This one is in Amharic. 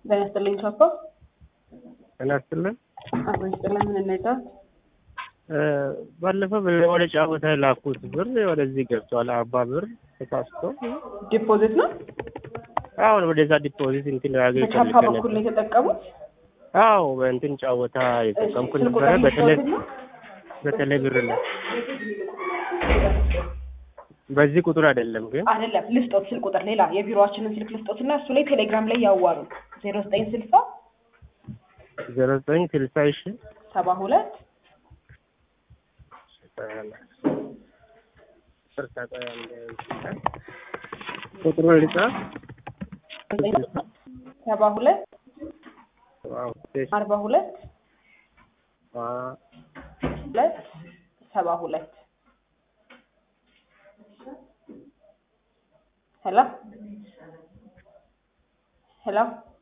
ጤና ይስጥልኝ ቻፓ። ጤና ይስጥልን። አቶ ይስጥልን ምን እንርዳ? ባለፈው ወደ ጫወታ ላኩት ብር ወደዚህ ገብቷል። አባ ብር ተሳስቶ ዲፖዚት ነው አሁን ወደዛ ዲፖዚት እንትን ያገ በቻፓ በኩል ነው የተጠቀሙት። አዎ በእንትን ጫወታ የጠቀምኩ ስልክ ነበረ። ቁጥር በተለይ ልስጥዎትና? በተለይ ብር ነው። በዚህ ቁጥር አይደለም ግን አይደለም ልስጦት ስልክ ቁጥር ሌላ የቢሮአችንን ስልክ ልስጦት እና እሱ ላይ ቴሌግራም ላይ ያዋሩ ዜሮ ዘጠኝ ስልሳ ዘሮ ዘጠኝ ስልሳ ሺ ሰባ ሁለት ቁጥሩ ልጻፍ ሰባ ሁለት አርባ ሁለት ሁለት ሰባ ሁለት ሄሎ ሄሎ